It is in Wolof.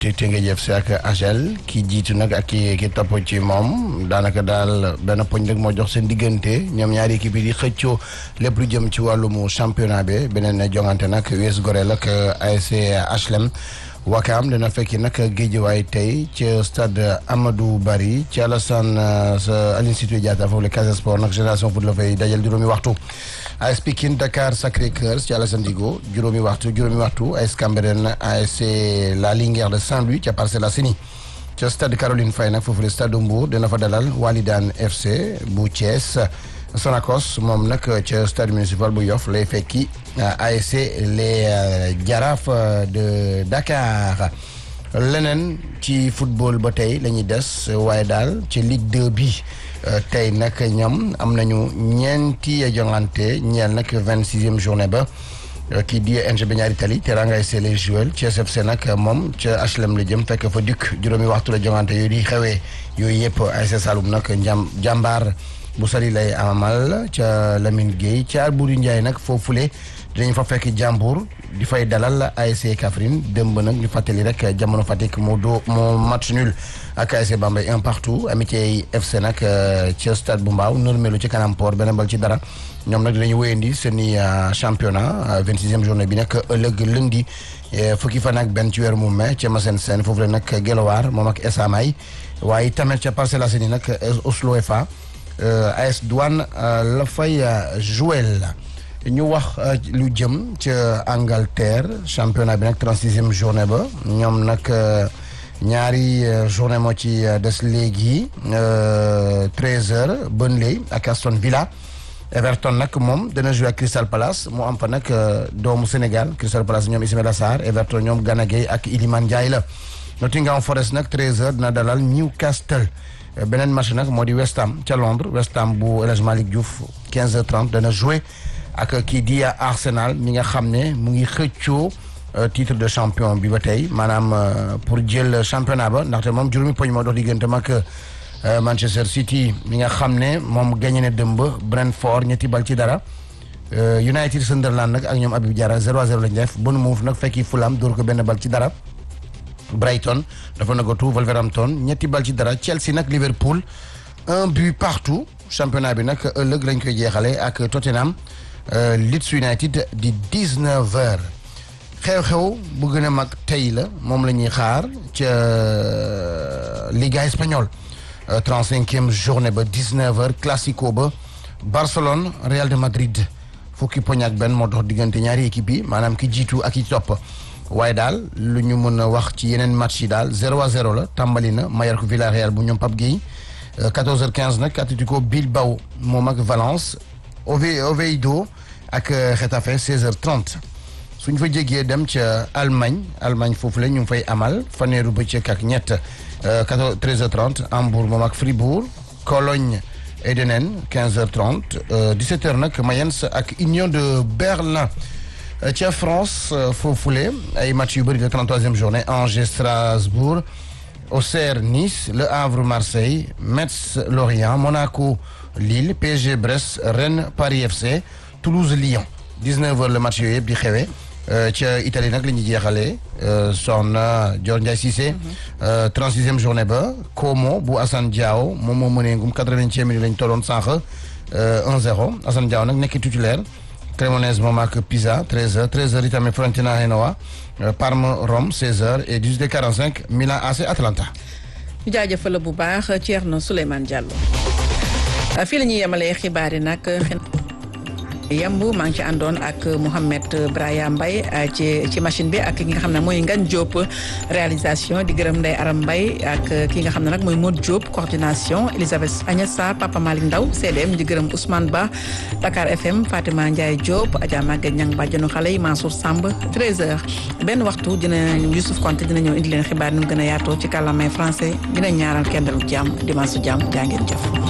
Teungueth FC ak AGEL ki jiitu nag ak ki ki topp ci moom daanaka daal benn poñ rek moo jox seen diggante ñoom ñaari équipe yi di xëccoo lépp lu jëm ci wàllum championnat bi beneen jongante nag US Gorel ak ASC HLM. Wakaam dina fekki nag géejewaay tey ci stade Amadou Barry ci Alassane sa Aline Sitoé Diatta foofu la Casa Sport nag génération foot la fay dajal juróomi waxtu AS Pikine Dakar Sacré-Cœur ci Alassane Djigo juróomi waxtu juróomi waxtu AS Cambérène ASC La Linguère de Saint-Louis ca Parcelles Assainies ca stade Caroline Faye nag foofu la stade Mbour dina fa dalal Walidane FC bu Thiès Sonacos moom nag ca stade municipal bu Yoff lay fekki ASC les Jaraaf de Dakar leneen ci football ba tey la ñuy des waaye daal ci Ligue 2 bi tey nag ñoom am nañu ñeenti jongante ñeel nag vingt sixième journée ba kii di NGB ñaari tali Teranga ASC les Jewel ci SFC nag moom ca HLM la jëm fekk fa dikk juróomi waxtu la jongante yooyu di xewee yooyu yëpp ASC Saloum nag njàm jàmbaar bu sali lay amal ca Lamine Gueye ca Albouri Ndiaye nag foofule dinañ fa fekk jàmbur di fay dalal ASC Kaffrine démb nag ñu fàttali rek jamono Fatick moo doo moo match nul ak ASC Bambey un partout Amitié FC nag ca stade bu Mbaaw normelu ci kanam port benn bal ci dara ñoom nag dinañu wéyandi seeni championnat vingt sixième journée bi nag ëllëg lundi fukki fan ak benn ci weeru mu mai ca Massène Sène foofu la nag Guelwaar moom ak Esamay waaye tamit ca Parcelles Assainies nag Oslo FA AS Douane la fay jouel ñu wax lu jëm ca Angleterre championnat bi nag trente sixième journée ba ñoom nag ñaari journée moo ci des léegi treize heures Burnley ak Aston Villa Everton nag moom dana joué ak Crystal Palace mu am fa nag doomu Sénégal Crystal Palace ñoom Ismaïla Sarr Everton ñoom Gana Gueye ak Iliman Ndiaye la Nottingham Forest nag treize heures dina dalal Newcastle beneen match nag moo di West Ham ca Londres West Ham bu El Hadji Malick Diouf quinze heures trente dana joué ak kii di Arsenal mi nga xam ne mu ngi xëccoo titre de champion bi ba tey maanaam pour jël championnat ba ndaxte moom juróomi poñ moo dox digganteem ak Manchester City mi nga xam ne moom gagné na dëmb Brentford ñetti bal ci dara United Sunderland nag ak ñoom Habib Diarra 0-0 lañ def Bournemouth nag fekki Fulham dóor ko benn bal ci dara Brighton dafa nagatu Wolverhampton ñetti bal ci dara Chelsea nag Liverpool un but partout championnat bi nag ëllëg lañ koy jeexale ak Tottenham Leeds United di 19 heures xew-xew bu gën a mag tey la moom la ñuy xaar ca Liga espagnole trente-cinquième journée ba 19 heures classico ba Barcelone Real de Madrid fukki poñ ak benn moo dox diggante ñaari équipe yi maanaam ki jiitu ak ki topp waaye daal lu ñu mën a wax ci yeneen match yi daal 0 à 0 la tàmbali na Mallorca Villarreal bu ñoom Pape Gueye 14h15 nag Atlético Bilbao moom ak Valence Oviedo ak Getafe 16h30 suñ fa jégee dem ca Allemagne Allemagne foofu la ñu ngi fay amal faneeru bëccëg ak ñett 14 13h30 Hambourg moom ak Fribourg Cologne Eidenen 15h30 17h nag Mayence ak Union de Berlin. ca France foofule ay match yu bëri la 33e journée Angers Strasbourg Auxerre Nice Le Havre Marseille Metz Lorient Monaco Lille PSG Brest Rennes Paris FC Toulouse Lyon 19h le match yooyu yëpp di xewee ca Italie nag la ñuy jeexalee soxna Dior Ndiaye Cissé 36e journée ba Como bu Assane Diao moom moo mënee ngum 80e minute lañ tolloon sànq 1-0 Assane Diao nag nekk titulaire Cremonese moom ak Pisa 13h 13h itamit Fiorentina Genoa Parme Rome 16h et 18h45 Milan AC Atalanta. ñu jaajëfal bu baax Thierno Souleymane Diallo fii la ñuy yemalee xibaar yi nag. yemb maa ngi ci àndoon ak Mouhamed Braya Mbaye ci ci machine bi ak ki nga xam ne mooy Ngagne Diop réalisation di gërëm Ndeye Aram Mbaye ak ki nga xam ne nag mooy Modou Diop coordination Elisabeth Agnès Sarr Papa Malick Ndaw CDM di gërëm Ousmane Ba Dakar FM Fatima Ndiaye Diop Adja Maguette Niang bàjjanu xale yi Mansour Samb 13h benn waxtu dina Youssouf Konté dina ñëw indi leen xibaar nu mu gën a yaatoo ci kàllaamay français dina ñaaral kenn dalu jàmm dimanche su jàmm jaa ngeen jëf